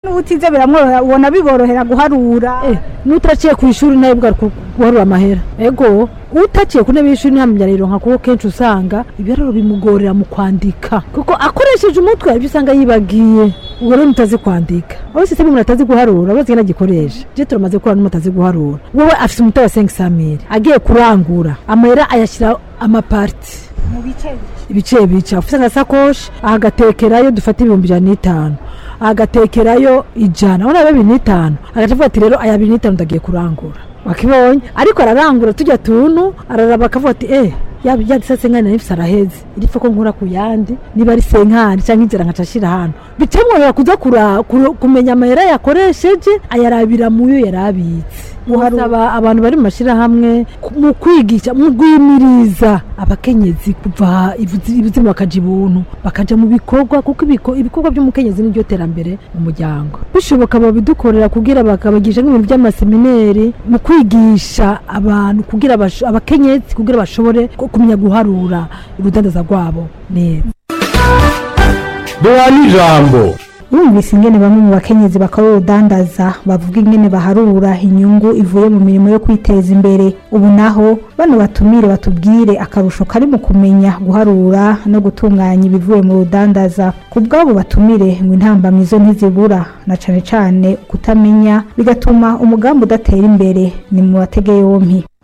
n'ubutize biramworohera ubona biborohera guharura Eh, n'utaciye ku ishuri nawe bwa guharura amahera ego utaciye ku ntebe y'ishuri ntamenya rero nka kuko kenshi usanga ibiharuro bimugorera mu kwandika kuko akoresheje umutwe ibyo usanga yibagiye ubwo rero mutazi kwandika aho sisiteme umuntu atazi guharura uretse ngena agikoresha je turamaze gukora n'umuntu atazi guharura wowe afite umutwe wa 5 mille agiye kurangura amahera ayashyira amaparti mu bice ibice bice afite agasakoshi agatekerayo dufata ibihumbi ijana n'itanu agatekerayo ijana urabona bibiri n'itanu agaca avuga ati rero aya bibiri n'itanu ndagiye kurangura wakibonye ariko ararangura tujya tuntu araraba akavuga ati eh yaba yari se senkani nari mfise araheze iripfa ko nkura ku yandi niba ari senkani cyangwa inzira nkaca ashira hano bicamworohera kuza kura- kuru- kumenya amahera yakoresheje ayarabira mu yo yari abitse usaba abantu bari mu mashyirahamwe ku- mu kwigisha mu guhimiriza abakenyezi kuva ibuzi- ibuzimu bakaja ibuntu bakaja mu bikorwa kuko ibiko- ibikorwa by'umukenyezi niryo terambere mu muryango bishoboka babidukorera kugira bakabagisha nk'ibintu by'amasemineri mu kwigisha abantu kugira basho- abakenyezi kugira bashobore ku- kumenya guharura urudandaza rwabo neza duhana ijambo wumvise ingene bamwe mu bakenyezi bakora urudandaza bavuga ingene baharura inyungu ivuye mu mirimo yo kwiteza imbere ubu naho bano batumire batubwire akarusho kari mu kumenya guharura no gutunganya ibivuye mu rudandaza ku bw'abo batumire ngo intambamizo ntizibura na cane cane kutamenya bigatuma umugambi udatera imbere ni mu batege yompi